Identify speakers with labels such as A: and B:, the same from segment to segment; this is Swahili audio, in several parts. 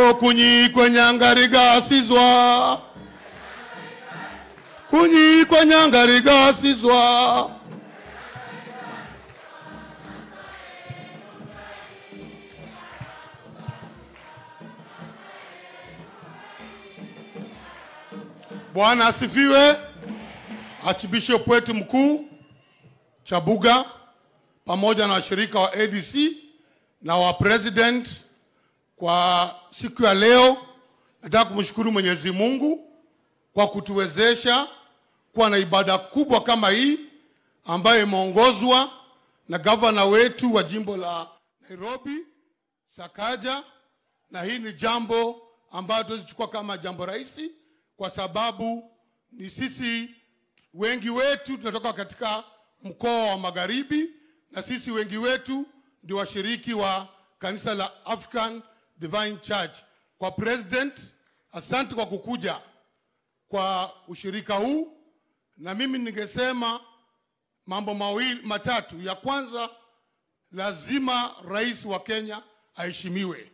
A: oh, kunyikwe nyangarigasizwa kunyikwe nyangarigasizwa Bwana asifiwe. Archbishop wetu mkuu Chabuga pamoja na washirika wa ADC na wa president kwa siku ya leo, nataka kumshukuru Mwenyezi Mungu kwa kutuwezesha kuwa na ibada kubwa kama hii ambayo imeongozwa na gavana wetu wa jimbo la Nairobi Sakaja, na hii ni jambo ambayo tuwezichukua kama jambo rahisi, kwa sababu ni sisi wengi wetu tunatoka katika mkoa wa Magharibi, na sisi wengi wetu ndio washiriki wa kanisa la African Divine Church. Kwa president, asante kwa kukuja kwa ushirika huu, na mimi ningesema mambo mawili matatu. Ya kwanza, lazima rais wa Kenya aheshimiwe,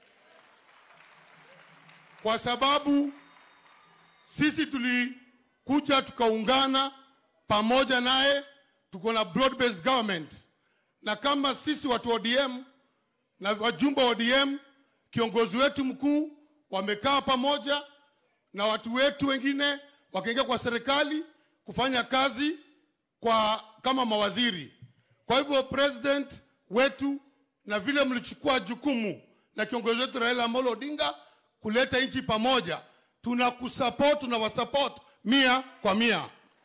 A: kwa sababu sisi tulikuja tukaungana pamoja naye, tuko na broad based government, na kama sisi watu wa ODM na wajumbe wa ODM, kiongozi wetu mkuu wamekaa pamoja na watu wetu wengine wakaingia kwa serikali kufanya kazi kwa kama mawaziri. Kwa hivyo president wetu, na vile mlichukua jukumu na kiongozi wetu Raila Amolo Odinga kuleta nchi pamoja, tunakusupport, tunawasupport mia kwa mia.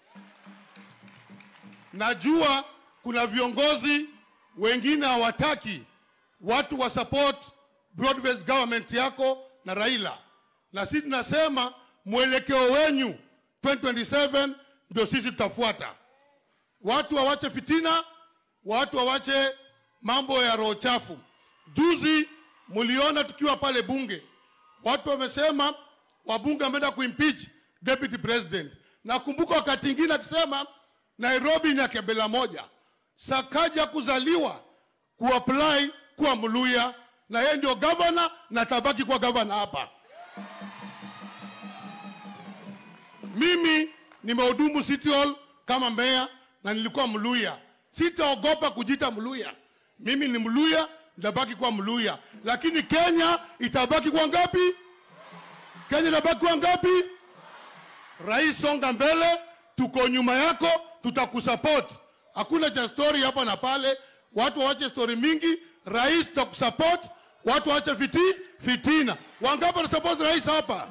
A: Najua kuna viongozi wengine hawataki watu wa support broad based government yako na Raila, na sisi tunasema mwelekeo wenyu 2027 ndio sisi tutafuata. Watu wawache fitina, watu wawache mambo ya roho chafu. Juzi mliona tukiwa pale bunge, watu wamesema wabunge wameenda kuimpeach deputy president. Nakumbuka wakati ingine akisema Nairobi ni ya kabila moja, Sakaja kuzaliwa kuapply kuwa Mluya na yeye ndio gavana na tabaki kuwa gavana hapa. Mimi nimehudumu City Hall kama meya na nilikuwa Mluya. Sitaogopa kujita Mluya. Mimi ni Mluya, nitabaki kuwa Mluya, lakini Kenya itabaki kuwa ngapi? Kenya itabaki kuwa ngapi? Rais, songa mbele, tuko nyuma yako, tutakusupport. Hakuna cha story hapa na pale, watu waache story mingi. Rais, tutakusupport, watu waache fiti, fitina. Wangapi wanasupport rais hapa?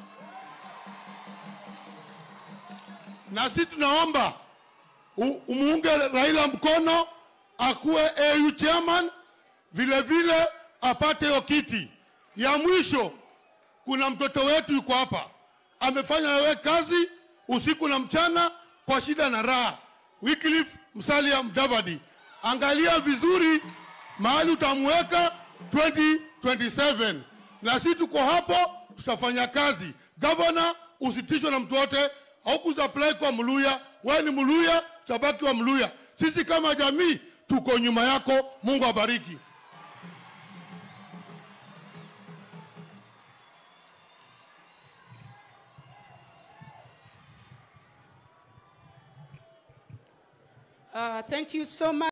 A: Na sisi tunaomba u- umuunge Raila mkono akuwe AU chairman, vile vile apate hiyo kiti. Ya mwisho, kuna mtoto wetu yuko hapa, amefanya nawe kazi usiku na mchana kwa shida na raha. Wycliffe Musalia Mudavadi, angalia vizuri mahali utamweka 2027 na sisi tuko hapo, tutafanya kazi. Gavana, usitishwe na mtu wote, haukusupply kwa Mluya, wewe ni Mluya, tutabaki wa Mluya. Sisi kama jamii tuko nyuma yako. Mungu abariki.
B: Uh, thank you so much.